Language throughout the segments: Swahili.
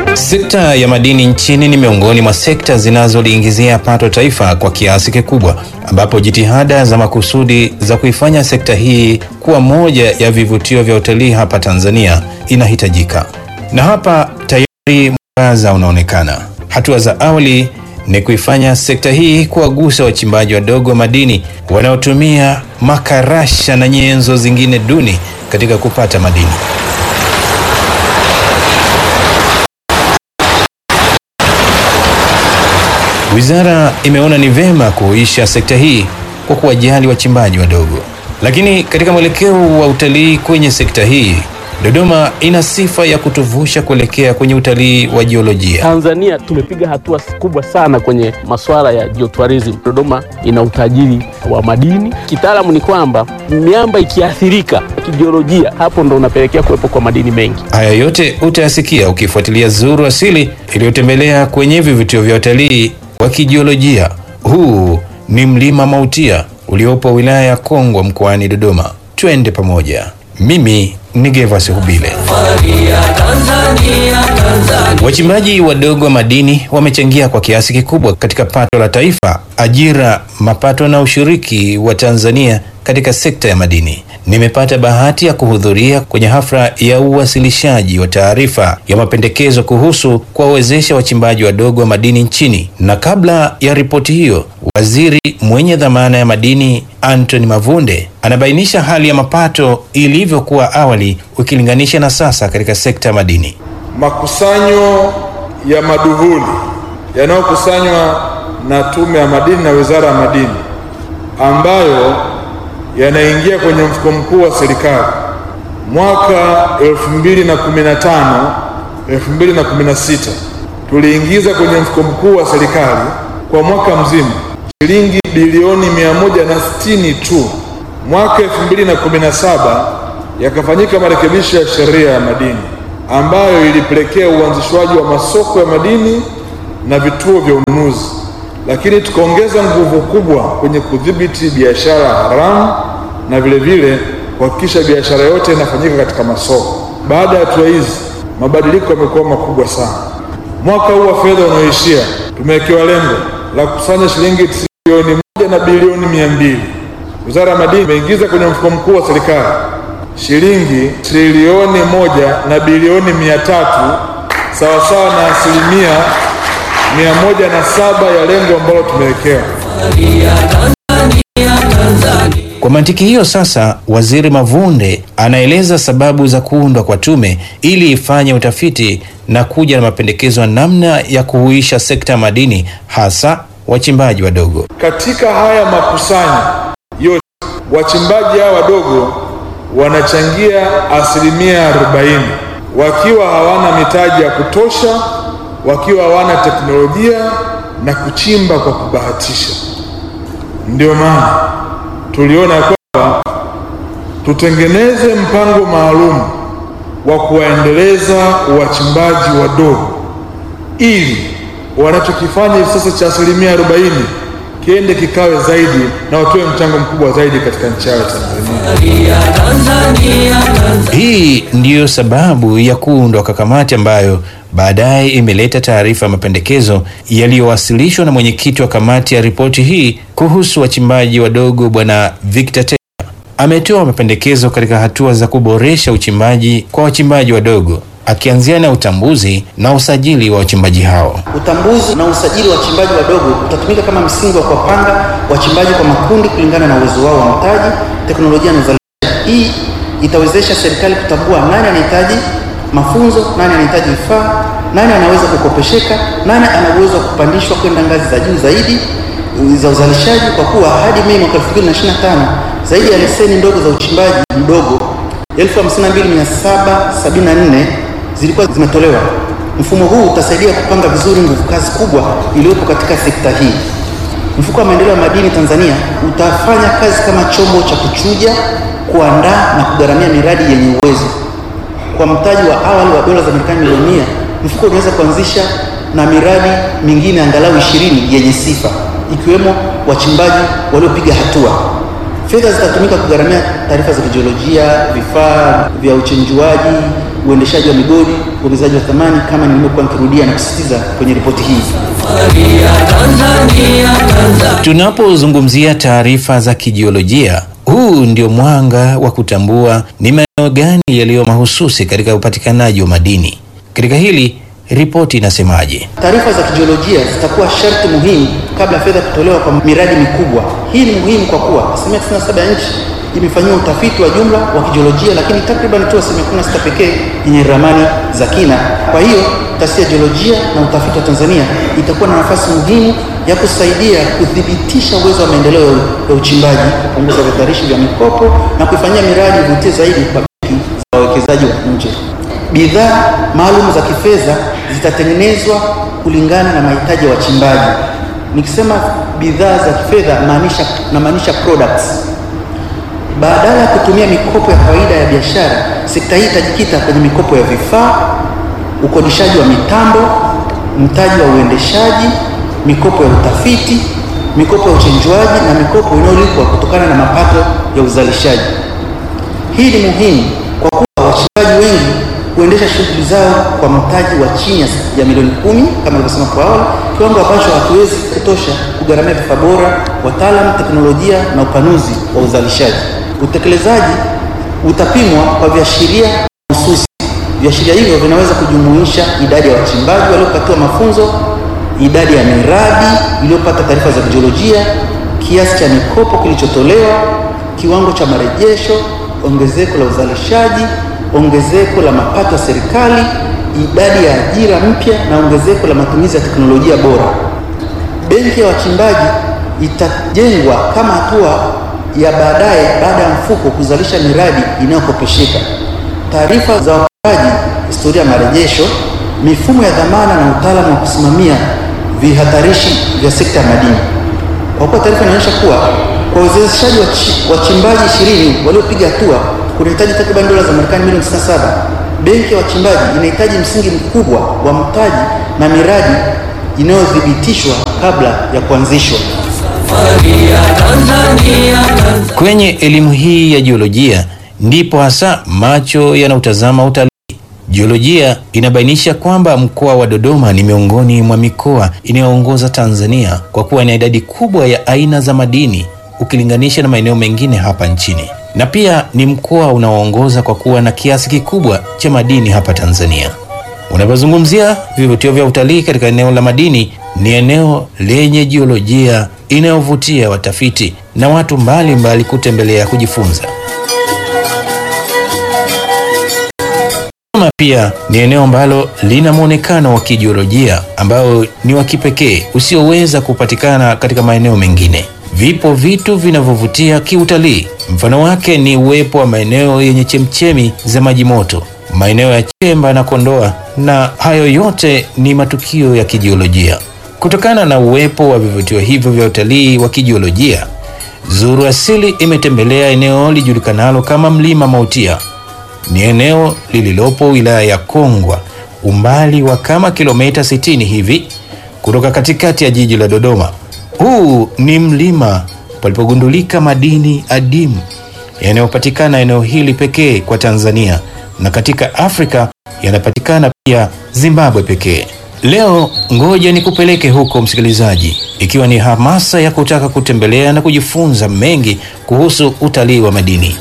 Sekta ya madini nchini ni miongoni mwa sekta zinazoliingizia pato taifa kwa kiasi kikubwa, ambapo jitihada za makusudi za kuifanya sekta hii kuwa moja ya vivutio vya utalii hapa Tanzania inahitajika. Na hapa tayari mwangaza unaonekana. Hatua za awali ni kuifanya sekta hii kuwagusa wachimbaji wadogo wa madini wanaotumia makarasha na nyenzo zingine duni katika kupata madini. Wizara imeona ni vema kuhuisha sekta hii kwa kuwajali wachimbaji wadogo. Lakini katika mwelekeo wa utalii kwenye sekta hii, Dodoma ina sifa ya kutuvusha kuelekea kwenye utalii wa jiolojia. Tanzania tumepiga hatua kubwa sana kwenye masuala ya geotourism. Dodoma ina utajiri wa madini. Kitaalamu ni kwamba miamba ikiathirika kijiolojia, hapo ndo unapelekea kuwepo kwa madini mengi. Haya yote utayasikia ukifuatilia Zuru Asili iliyotembelea kwenye vivutio vya utalii wa kijiolojia. Huu ni mlima Mautia uliopo wilaya ya Kongwa mkoani Dodoma. Twende pamoja. Mimi ni Gervas Hubile. Wachimbaji wadogo wa madini wamechangia kwa kiasi kikubwa katika pato la taifa, ajira, mapato na ushiriki wa Tanzania katika sekta ya madini. Nimepata bahati ya kuhudhuria kwenye hafla ya uwasilishaji wa taarifa ya mapendekezo kuhusu kuwawezesha wachimbaji wadogo wa madini nchini, na kabla ya ripoti hiyo, waziri mwenye dhamana ya madini Anthony Mavunde anabainisha hali ya mapato ilivyokuwa awali ukilinganisha na sasa katika sekta ya madini. Makusanyo ya maduhuli yanayokusanywa na Tume ya Madini na Wizara ya Madini ambayo yanaingia kwenye mfuko mkuu wa serikali mwaka 2015 2016 tuliingiza kwenye mfuko mkuu wa serikali kwa mwaka mzima shilingi bilioni 160 tu. Mwaka 2017 yakafanyika marekebisho ya sheria ya madini ambayo ilipelekea uanzishwaji wa masoko ya madini na vituo vya ununuzi, lakini tukaongeza nguvu kubwa kwenye kudhibiti biashara haramu na vile vile kuhakikisha biashara yote inafanyika katika masoko. Baada ya hatua hizi, mabadiliko yamekuwa makubwa sana. Mwaka huu wa fedha unaoishia, tumewekewa lengo la kukusanya shilingi trilioni moja na bilioni mia mbili. Wizara ya Madini imeingiza kwenye mfuko mkuu wa serikali shilingi trilioni moja na bilioni mia tatu sawasawa na asilimia mia moja na saba ya lengo ambalo tumewekewa. Kwa mantiki hiyo sasa, Waziri Mavunde anaeleza sababu za kuundwa kwa tume ili ifanye utafiti na kuja na mapendekezo ya namna ya kuhuisha sekta ya madini hasa wachimbaji wadogo. Katika haya makusanyo yote, wachimbaji hawa wadogo wanachangia asilimia 40 wakiwa hawana mitaji ya kutosha, wakiwa hawana teknolojia na kuchimba kwa kubahatisha. Ndio maana tuliona kwamba tutengeneze mpango maalum wa kuwaendeleza wachimbaji wadogo ili wanachokifanya hivi sasa cha asilimia 40 kiende kikawe zaidi na watoe mchango mkubwa zaidi katika nchi yao ya Tanzania. Hii ndiyo sababu ya kuundwa kwa kamati ambayo baadaye imeleta taarifa ya mapendekezo yaliyowasilishwa na mwenyekiti wa kamati ya ripoti hii kuhusu wachimbaji wadogo Bwana Victor Teka. Ametoa mapendekezo katika hatua za kuboresha uchimbaji kwa wachimbaji wadogo akianzia na utambuzi na usajili wa wachimbaji hao. Utambuzi na usajili wa wachimbaji wadogo utatumika kama msingi wa kuwapanga wachimbaji kwa makundi kulingana na uwezo wao wa mtaji, teknolojia na uzalishaji. Hii itawezesha serikali kutambua nani anahitaji mafunzo, nani anahitaji vifaa, nani anaweza kukopesheka, nani ana uwezo wa kupandishwa kwenda ngazi za juu zaidi za uzalishaji, kwa kuwa hadi Mei mwaka 2025 zaidi ya leseni ndogo za uchimbaji mdogo 52774 zilikuwa zimetolewa. Mfumo huu utasaidia kupanga vizuri nguvu kazi kubwa iliyopo katika sekta hii. Mfuko wa Maendeleo ya Madini Tanzania utafanya kazi kama chombo cha kuchuja, kuandaa na kugharamia miradi yenye uwezo. Kwa mtaji wa awali wa dola za Marekani milioni mia, mfuko unaweza kuanzisha na miradi mingine angalau ishirini yenye sifa, ikiwemo wachimbaji waliopiga hatua. Fedha zitatumika kugharamia taarifa za kijiolojia, vifaa vya uchenjuaji, uendeshaji wa migodi, uongezaji wa thamani, kama nilivyokuwa nikirudia na kusisitiza kwenye ripoti hii. Tunapozungumzia taarifa za kijiolojia, huu ndio mwanga wa kutambua ni maeneo gani yaliyo mahususi katika upatikanaji wa madini. Katika hili ripoti inasemaje? Taarifa za kijiolojia zitakuwa sharti muhimu kabla ya fedha kutolewa kwa miradi mikubwa. Hii ni muhimu kwa kuwa asilimia 97 ya nchi imefanyiwa utafiti wa jumla wa kijiolojia, lakini takriban tu asilimia 16 pekee yenye ramani za kina. Kwa hiyo taasisi ya jiolojia na utafiti wa Tanzania itakuwa na nafasi muhimu ya kusaidia kuthibitisha uwezo wa maendeleo ya uchimbaji, kupunguza vihatarishi vya mikopo na kuifanyia miradi ivutie zaidi kwa benki za wawekezaji wa nje. Bidhaa maalum za kifedha zitatengenezwa kulingana na mahitaji ya wachimbaji. Nikisema bidhaa za kifedha maanisha namaanisha products. Badala ya kutumia mikopo ya kawaida ya biashara, sekta hii itajikita kwenye mikopo ya vifaa, ukodishaji wa mitambo, mtaji wa uendeshaji, mikopo ya utafiti, mikopo ya uchenjuaji na mikopo inayolipwa kutokana na mapato ya uzalishaji. Hii ni muhimu kwa kuwa wachimbaji wengi kuendesha shughuli zao kwa mtaji wa chini ya milioni kumi kama nilivyosema kwa awali, kiwango ambacho hakiwezi kutosha kugharamia vifaa bora, wataalamu, teknolojia na upanuzi wa uzalishaji. Utekelezaji utapimwa kwa viashiria mahususi. Viashiria hivyo vinaweza kujumuisha idadi ya wachimbaji waliopatiwa mafunzo, idadi ya miradi iliyopata taarifa za kijiolojia, kiasi cha mikopo kilichotolewa, kiwango cha marejesho, ongezeko la uzalishaji ongezeko la mapato ya serikali, idadi ya ajira mpya na ongezeko la matumizi ya teknolojia bora. Benki ya wachimbaji itajengwa kama hatua ya baadaye baada ya mfuko kuzalisha miradi inayokopesheka. Taarifa za wapangaji, historia ya marejesho, mifumo ya dhamana na utaalamu wa kusimamia vihatarishi vya sekta ya madini. Kwa kuwa taarifa inaonyesha kuwa kwa uwezeshaji wa wachimbaji ishirini waliopiga hatua kunahitaji takriban dola za Marekani milioni 67. Benki ya wachimbaji inahitaji msingi mkubwa wa mtaji na miradi inayothibitishwa kabla ya kuanzishwa. Kwenye elimu hii ya jiolojia ndipo hasa macho yanautazama utalii. Jiolojia inabainisha kwamba mkoa wa Dodoma ni miongoni mwa mikoa inayoongoza Tanzania kwa kuwa na idadi kubwa ya aina za madini ukilinganisha na maeneo mengine hapa nchini, na pia ni mkoa unaoongoza kwa kuwa na kiasi kikubwa cha madini hapa Tanzania. Unapozungumzia vivutio vya utalii katika eneo la madini, ni eneo lenye jiolojia inayovutia watafiti na watu mbalimbali mbali kutembelea kujifunza. Dodoma pia ni eneo ambalo lina mwonekano wa kijiolojia ambao ni wa kipekee usioweza kupatikana katika maeneo mengine. Vipo vitu vinavyovutia kiutalii. Mfano wake ni uwepo wa maeneo yenye chemchemi za maji moto, maeneo ya Chemba na Kondoa, na hayo yote ni matukio ya kijiolojia. Kutokana na uwepo wa vivutio hivyo vya utalii wa kijiolojia, Zuru Asili imetembelea eneo lijulikanalo kama Mlima Mautia. Ni eneo lililopo wilaya ya Kongwa, umbali wa kama kilomita 60 hivi kutoka katikati ya jiji la Dodoma. Huu ni mlima palipogundulika madini adimu yanayopatikana eneo hili pekee kwa Tanzania na katika Afrika yanapatikana pia Zimbabwe pekee. Leo ngoja nikupeleke huko msikilizaji, ikiwa ni hamasa ya kutaka kutembelea na kujifunza mengi kuhusu utalii wa madini.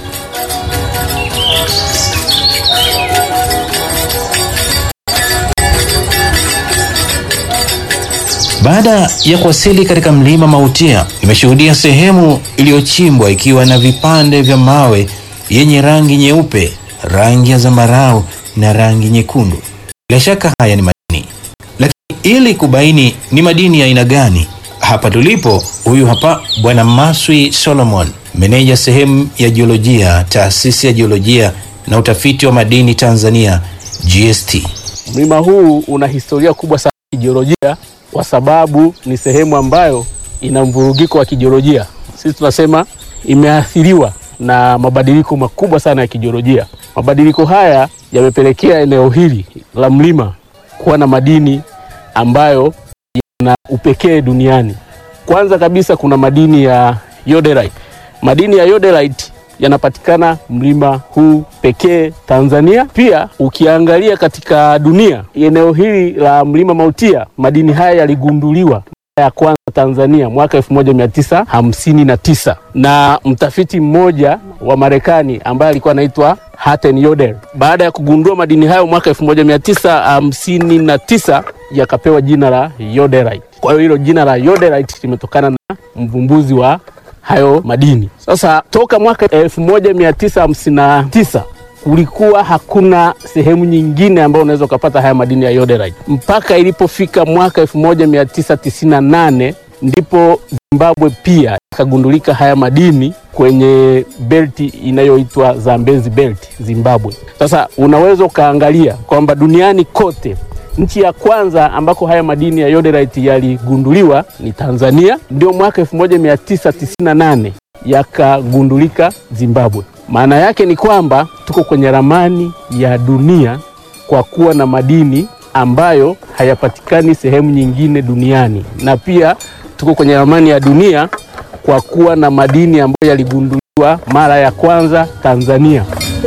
Baada ya kuwasili katika mlima Mautia, nimeshuhudia sehemu iliyochimbwa ikiwa na vipande vya mawe yenye rangi nyeupe, rangi ya zambarau na rangi nyekundu. Bila shaka haya ni madini, lakini ili kubaini ni madini ya aina gani, hapa tulipo, huyu hapa Bwana Maswi Solomon, meneja sehemu ya jiolojia, taasisi ya jiolojia na utafiti wa madini Tanzania, GST. Mlima huu una historia kubwa sana ya kijiolojia kwa sababu ni sehemu ambayo ina mvurugiko wa kijiolojia. Sisi tunasema imeathiriwa na mabadiliko makubwa sana ya kijiolojia. Mabadiliko haya yamepelekea eneo hili la mlima kuwa na madini ambayo yana upekee duniani. Kwanza kabisa kuna madini ya yoderite. Madini ya yoderite yanapatikana mlima huu pekee Tanzania. Pia ukiangalia katika dunia, eneo hili la mlima Mautia, madini haya yaligunduliwa ya kwanza Tanzania mwaka 1959 na mtafiti mmoja wa Marekani ambaye alikuwa anaitwa Hatten Yodel. Baada ya kugundua madini hayo mwaka 1959 yakapewa jina la yoderite. Kwa hiyo hilo jina la yoderite limetokana na mvumbuzi wa hayo madini. Sasa toka mwaka 1959 kulikuwa hakuna sehemu nyingine ambayo unaweza ukapata haya madini ya yoderite mpaka ilipofika mwaka 1998 ndipo Zimbabwe pia yakagundulika haya madini kwenye belti inayoitwa Zambezi Belt Zimbabwe. Sasa unaweza ukaangalia kwamba duniani kote nchi ya kwanza ambako haya madini ya yoderite yaligunduliwa ni Tanzania, ndio mwaka 1998 yakagundulika Zimbabwe. Maana yake ni kwamba tuko kwenye ramani ya dunia kwa kuwa na madini ambayo hayapatikani sehemu nyingine duniani, na pia tuko kwenye ramani ya dunia kwa kuwa na madini ambayo yaligunduliwa mara ya kwanza Tanzania.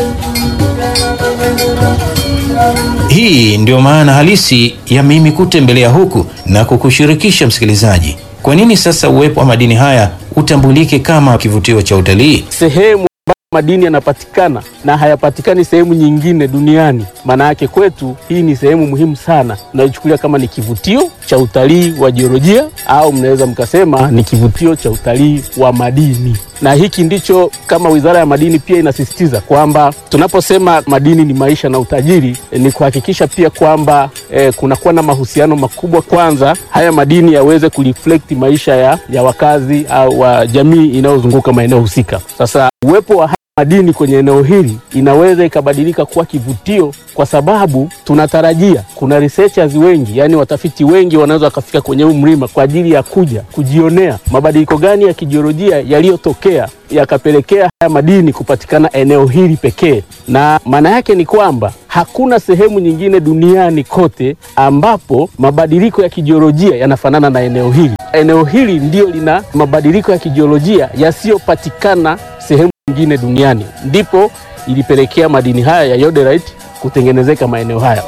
Hii ndio maana halisi ya mimi kutembelea huku na kukushirikisha msikilizaji. Kwa nini sasa uwepo wa madini haya utambulike kama kivutio cha utalii? Sehemu ambayo madini yanapatikana na hayapatikani sehemu nyingine duniani, maana yake kwetu hii ni sehemu muhimu sana, tunaichukulia kama ni kivutio cha utalii wa jiolojia, au mnaweza mkasema ni kivutio cha utalii wa madini na hiki ndicho kama Wizara ya Madini pia inasisitiza kwamba tunaposema madini ni maisha na utajiri, e, ni kuhakikisha pia kwamba e, kunakuwa na mahusiano makubwa. Kwanza haya madini yaweze kureflect maisha ya, ya wakazi au wa jamii inayozunguka maeneo husika. Sasa uwepo wa madini kwenye eneo hili inaweza ikabadilika kuwa kivutio, kwa sababu tunatarajia kuna researchers wengi, yani watafiti wengi wanaweza wakafika kwenye huu mlima kwa ajili ya kuja kujionea mabadiliko gani ya kijiolojia yaliyotokea yakapelekea haya madini kupatikana eneo hili pekee. Na maana yake ni kwamba hakuna sehemu nyingine duniani kote ambapo mabadiliko ya kijiolojia yanafanana na eneo hili. Eneo hili ndio lina mabadiliko ya kijiolojia yasiyopatikana sehemu nyingine duniani, ndipo ilipelekea madini haya ya yoderite kutengenezeka maeneo haya.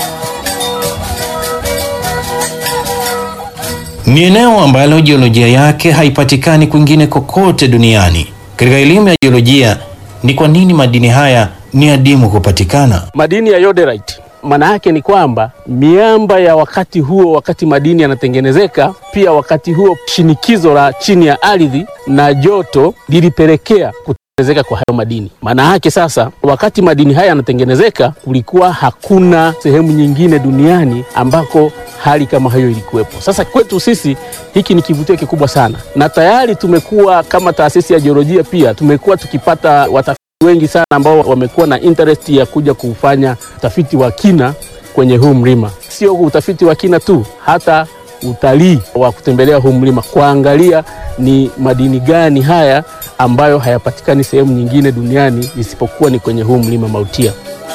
Ni eneo ambalo jiolojia yake haipatikani kwingine kokote duniani. Katika elimu ya jiolojia, ni kwa nini madini haya ni adimu kupatikana? Madini ya yoderite maana yake ni kwamba miamba ya wakati huo, wakati madini yanatengenezeka, pia wakati huo shinikizo la chini ya ardhi na joto lilipelekea kutengenezeka kwa hayo madini. Maana yake sasa, wakati madini haya yanatengenezeka, kulikuwa hakuna sehemu nyingine duniani ambako hali kama hiyo ilikuwepo. Sasa kwetu sisi hiki ni kivutio kikubwa sana, na tayari tumekuwa kama taasisi ya jiolojia pia tumekuwa tukipata watafiti wengi sana ambao wamekuwa na interest ya kuja kufanya utafiti wa kina kwenye huu mlima. Sio utafiti wa kina tu, hata utalii wa kutembelea huu mlima, kuangalia ni madini gani haya ambayo hayapatikani sehemu nyingine duniani isipokuwa ni kwenye huu mlima Mautia.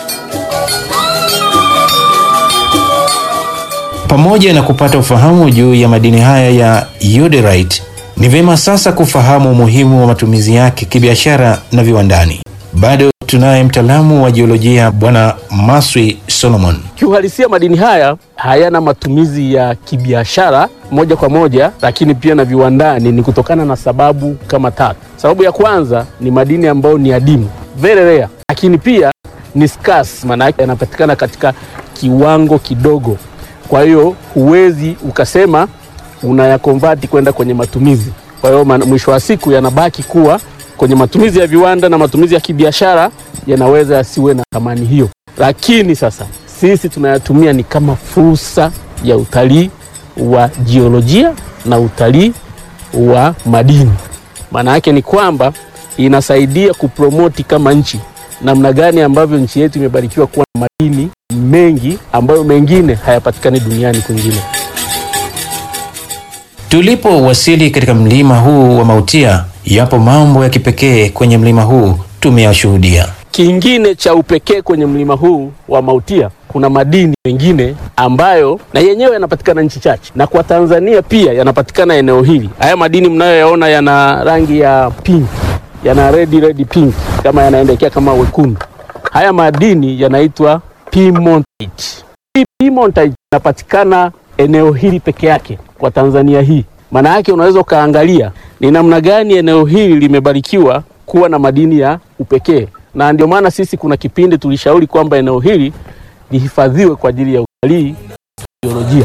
Pamoja na kupata ufahamu juu ya madini haya ya yoderite, ni vyema sasa kufahamu umuhimu wa matumizi yake kibiashara na viwandani. Bado tunaye mtaalamu wa jiolojia Bwana Maswi Solomon. Kiuhalisia, madini haya hayana matumizi ya kibiashara moja kwa moja, lakini pia na viwandani, ni kutokana na sababu kama tatu. Sababu ya kwanza ni madini ambayo ni adimu, very rare, lakini pia ni scarce, maana yake yanapatikana katika kiwango kidogo. Kwa hiyo huwezi ukasema unayakonvati kwenda kwenye matumizi. Kwa hiyo mwisho wa siku yanabaki kuwa kwenye matumizi ya viwanda na matumizi ya kibiashara, yanaweza yasiwe na thamani hiyo, lakini sasa sisi tunayatumia ni kama fursa ya utalii wa jiolojia na utalii wa madini. Maana yake ni kwamba inasaidia kupromoti kama nchi namna gani ambavyo nchi yetu imebarikiwa kuwa na madini mengi ambayo mengine hayapatikani duniani kwingine. Tulipowasili katika mlima huu wa Mautia, yapo mambo ya kipekee kwenye mlima huu tumeyashuhudia. Kingine cha upekee kwenye mlima huu wa Mautia, kuna madini mengine ambayo na yenyewe yanapatikana nchi chache, na kwa Tanzania pia yanapatikana eneo hili. Haya madini mnayoyaona yana rangi ya pink, yana red red pink kama yanaendekea kama wekundu. Haya madini yanaitwa piemontite. Hii piemontite inapatikana eneo hili peke yake kwa Tanzania hii. Maana yake unaweza ukaangalia ni namna gani eneo hili limebarikiwa kuwa na madini ya upekee, na ndio maana sisi kuna kipindi tulishauri kwamba eneo hili lihifadhiwe kwa ajili ya utalii jiolojia.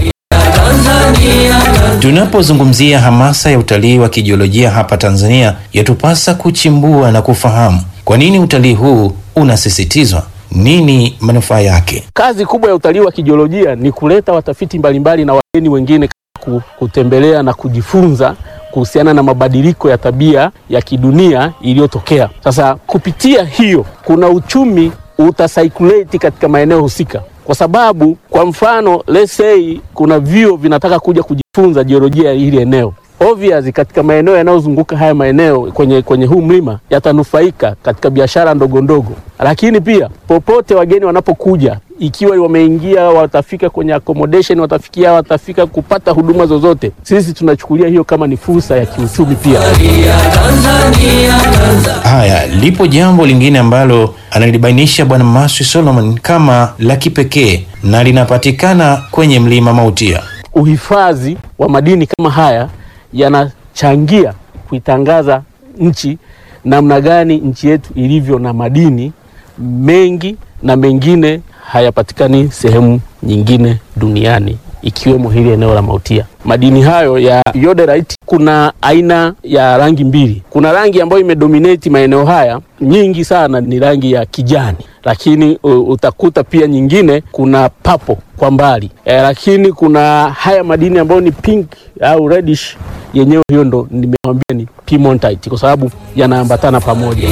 Tunapozungumzia hamasa ya utalii wa kijiolojia hapa Tanzania, yatupasa kuchimbua na kufahamu kwa nini utalii huu unasisitizwa, nini manufaa yake. Kazi kubwa ya utalii wa kijiolojia ni kuleta watafiti mbalimbali na wageni wengine ku- kutembelea na kujifunza kuhusiana na mabadiliko ya tabia ya kidunia iliyotokea. Sasa kupitia hiyo, kuna uchumi utacirculate katika maeneo husika, kwa sababu kwa mfano let's say kuna vyuo vinataka kuja kujifunza jiolojia ya hili eneo obvious katika maeneo yanayozunguka haya maeneo kwenye, kwenye huu mlima yatanufaika katika biashara ndogo ndogo, lakini pia popote wageni wanapokuja, ikiwa wameingia, watafika kwenye accommodation, watafikia, watafika kupata huduma zozote, sisi tunachukulia hiyo kama ni fursa ya kiuchumi pia. Haya, lipo jambo lingine ambalo analibainisha Bwana Maswi Solomon kama la kipekee na linapatikana kwenye mlima Mautia. Uhifadhi wa madini kama haya yanachangia kuitangaza nchi namna gani nchi yetu ilivyo na madini mengi na mengine hayapatikani sehemu nyingine duniani ikiwemo hili eneo la Mautia. Madini hayo ya yoderite, kuna aina ya rangi mbili. Kuna rangi ambayo imedominate maeneo haya nyingi sana ni rangi ya kijani, lakini uh, utakuta pia nyingine kuna papo kwa mbali e, lakini kuna haya madini ambayo ni pink au reddish, yenyewe hiyo ndo nimewambia ni piemontite kwa sababu yanaambatana pamoja.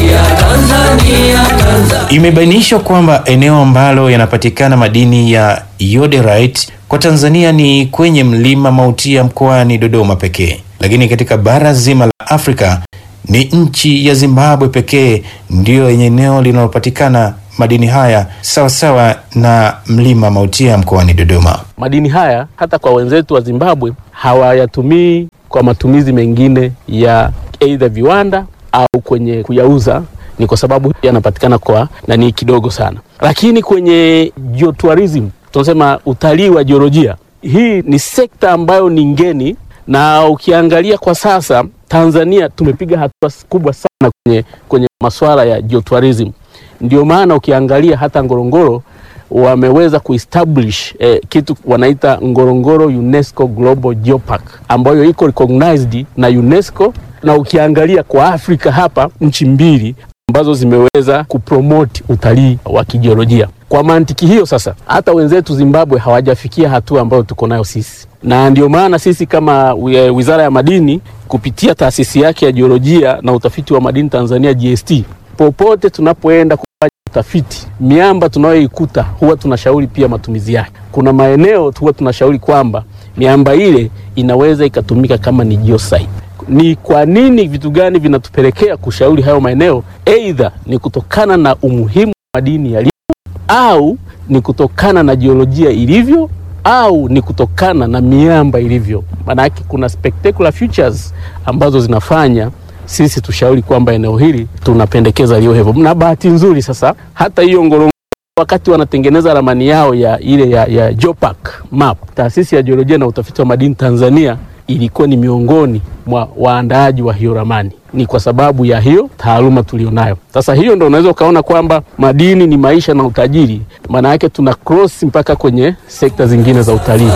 Imebainishwa kwamba eneo ambalo yanapatikana madini ya yoderite kwa Tanzania ni kwenye mlima Mautia mkoani Dodoma pekee, lakini katika bara zima la Afrika ni nchi ya Zimbabwe pekee ndiyo yenye eneo linalopatikana madini haya sawasawa na mlima Mautia mkoani Dodoma. Madini haya hata kwa wenzetu wa Zimbabwe hawayatumii kwa matumizi mengine ya aidha viwanda au kwenye kuyauza, ni kwa sababu yanapatikana kwa nani kidogo sana. Lakini kwenye geotourism, tunasema utalii wa jiolojia, hii ni sekta ambayo ni ngeni, na ukiangalia kwa sasa Tanzania tumepiga hatua kubwa sana kwenye, kwenye masuala ya geotourism. Ndio maana ukiangalia hata Ngorongoro wameweza kuestablish eh, kitu wanaita Ngorongoro UNESCO Global Geopark ambayo iko recognized na UNESCO, na ukiangalia kwa Afrika hapa nchi mbili ambazo zimeweza kupromote utalii wa kijiolojia. Kwa mantiki hiyo sasa, hata wenzetu Zimbabwe hawajafikia hatua ambayo tuko nayo sisi, na ndio maana sisi kama wi- Wizara ya Madini kupitia taasisi yake ya jiolojia na utafiti wa madini Tanzania GST, popote tunapoenda kufanya utafiti, miamba tunayoikuta huwa tunashauri pia matumizi yake. Kuna maeneo huwa tunashauri kwamba miamba ile inaweza ikatumika kama ni geosite. Ni kwa nini, vitu gani vinatupelekea kushauri hayo maeneo? Aidha ni kutokana na umuhimu wa madini yalivyo, au ni kutokana na jiolojia ilivyo, au ni kutokana na miamba ilivyo. Maanake kuna spectacular features ambazo zinafanya sisi tushauri kwamba eneo hili tunapendekeza liwe hivyo. Na bahati nzuri sasa, hata hiyo Ngorongoro wakati wanatengeneza ramani yao ya ile ya, ya Geopark map, taasisi ya jiolojia na utafiti wa madini Tanzania ilikuwa ni miongoni mwa waandaaji wa hiyo ramani. Ni kwa sababu ya hiyo taaluma tulionayo sasa. Hiyo ndo unaweza ukaona kwamba madini ni maisha na utajiri, maana yake tuna cross mpaka kwenye sekta zingine za utalii.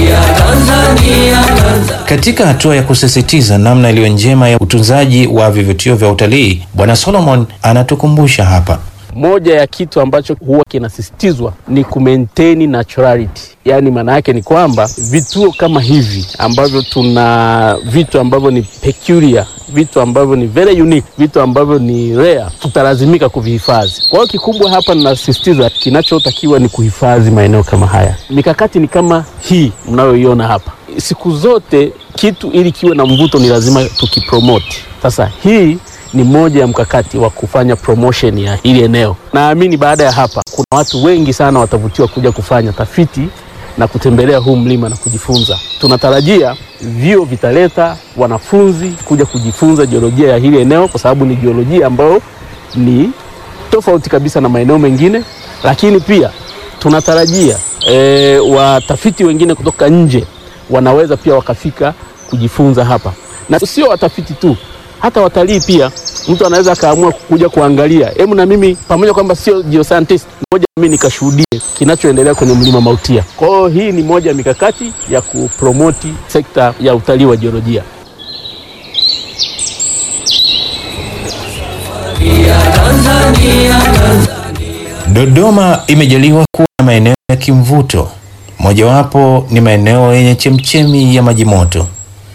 Katika hatua ya kusisitiza namna iliyo njema ya utunzaji wa vivutio vya utalii, Bwana Solomon anatukumbusha hapa. Moja ya kitu ambacho huwa kinasisitizwa ni kumaintain naturality, yaani maana yake ni kwamba vituo kama hivi ambavyo tuna vitu ambavyo ni peculiar, vitu ambavyo ni very unique, vitu ambavyo ni rare, tutalazimika kuvihifadhi. Kwa hiyo kikubwa hapa ninasisitiza, kinachotakiwa ni kuhifadhi maeneo kama haya. Mikakati ni kama hii mnayoiona hapa. Siku zote kitu ili kiwe na mvuto ni lazima tukipromote. Sasa hii ni moja ya mkakati wa kufanya promotion ya hili eneo. Naamini baada ya hapa kuna watu wengi sana watavutiwa kuja kufanya tafiti na kutembelea huu mlima na kujifunza. Tunatarajia vyuo vitaleta wanafunzi kuja kujifunza jiolojia ya hili eneo, kwa sababu ni jiolojia ambayo ni tofauti kabisa na maeneo mengine, lakini pia tunatarajia e, watafiti wengine kutoka nje wanaweza pia wakafika kujifunza hapa, na sio watafiti tu, hata watalii pia. Mtu anaweza akaamua kuja kuangalia, hebu na mimi pamoja kwamba sio geoscientist, moja mimi nikashuhudie kinachoendelea kwenye mlima Mautia. Kwa hiyo hii ni moja ya mikakati ya kupromoti sekta ya utalii wa jiolojia. Dodoma imejaliwa kuwa na maeneo ya kimvuto, mojawapo ni maeneo yenye chemchemi ya maji moto,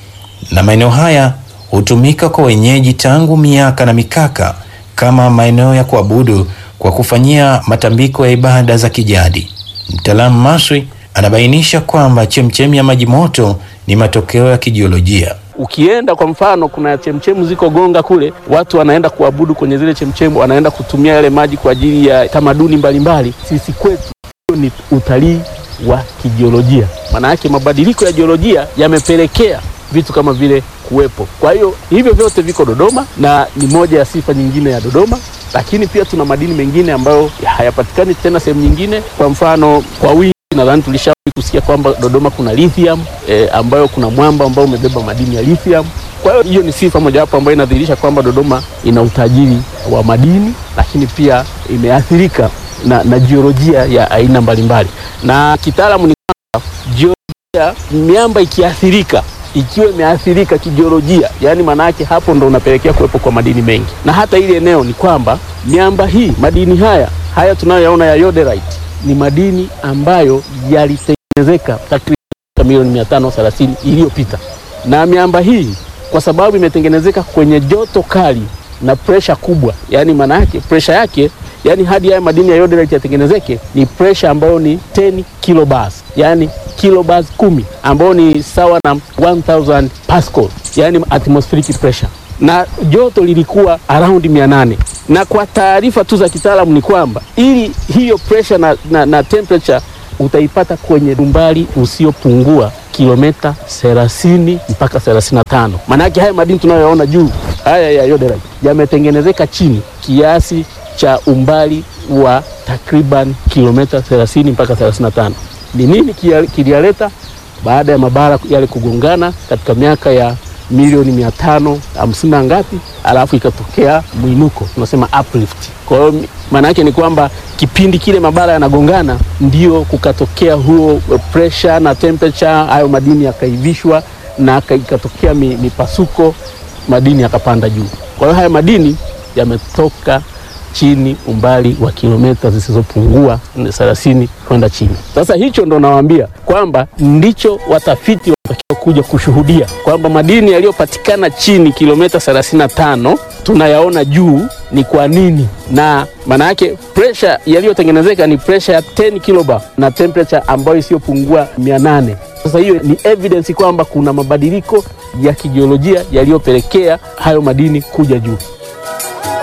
na maeneo haya hutumika kwa wenyeji tangu miaka na mikaka kama maeneo ya kuabudu kwa kufanyia matambiko ya ibada za kijadi. Mtaalamu Maswi anabainisha kwamba chemchemi ya maji moto ni matokeo ya kijiolojia. Ukienda kwa mfano, kuna chemchemu ziko Gonga kule, watu wanaenda kuabudu kwenye zile chemchemu, wanaenda kutumia yale maji kwa ajili ya tamaduni mbalimbali. Sisi kwetu hiyo ni utalii wa kijiolojia. Maana yake mabadiliko ya jiolojia yamepelekea vitu kama vile kuwepo. Kwa hiyo hivyo vyote viko Dodoma na ni moja ya sifa nyingine ya Dodoma, lakini pia tuna madini mengine ambayo hayapatikani tena sehemu nyingine. Kwa mfano kwa wingi, nadhani tulishawahi kusikia kwamba Dodoma kuna lithium eh, ambayo kuna mwamba ambao umebeba madini ya lithium. Kwa hiyo hiyo ni sifa mojawapo ambayo inadhihirisha kwamba Dodoma ina utajiri wa madini, lakini pia imeathirika na, na jiolojia ya aina mbalimbali, na kitaalamu ni kwamba jiolojia, miamba ikiathirika ikiwa imeathirika kijiolojia, yaani maana yake hapo ndo unapelekea kuwepo kwa madini mengi, na hata ile eneo ni kwamba miamba hii, madini haya haya tunayoyaona ya yoderite ni madini ambayo yalitengenezeka takriban milioni mia tano thelathini iliyopita, na miamba hii kwa sababu imetengenezeka kwenye joto kali na presha kubwa, yaani maana yake presha yake yaani hadi haya madini ya yoderite yatengenezeke ni presha ambayo ni 10 kilobars, yaani kilobars kumi, ambayo ni sawa na 1000 pascal, yaani atmospheric pressure, na joto lilikuwa around 800. Na kwa taarifa tu za kitaalamu ni kwamba ili hiyo pressure na, na, na temperature utaipata kwenye umbali usiopungua kilomita 30 mpaka 35. Maana yake haya madini tunayoyaona juu haya ya yoderite yametengenezeka chini kiasi cha umbali wa takriban kilomita 30 mpaka 35. Ni nini kiliyaleta? Baada ya mabara yale kugongana katika miaka ya milioni mia tano hamsini na ngapi, alafu ikatokea mwinuko tunasema uplift. Kwa hiyo maana yake ni kwamba kipindi kile mabara yanagongana, ndio kukatokea huo pressure na temperature, hayo madini yakaivishwa na ikatokea mipasuko, madini yakapanda juu. Kwa hiyo haya madini yametoka chini umbali wa kilomita zisizopungua 30 kwenda chini. Sasa hicho ndo nawaambia kwamba ndicho watafiti wanatakiwa kuja kushuhudia kwamba madini yaliyopatikana chini kilomita 35 tunayaona juu ni kwa nini, na maana yake pressure yaliyotengenezeka ni pressure ya 10 kilobar na temperature ambayo isiyopungua 800. Sasa hiyo ni evidence kwamba kuna mabadiliko ya kijiolojia yaliyopelekea hayo madini kuja juu.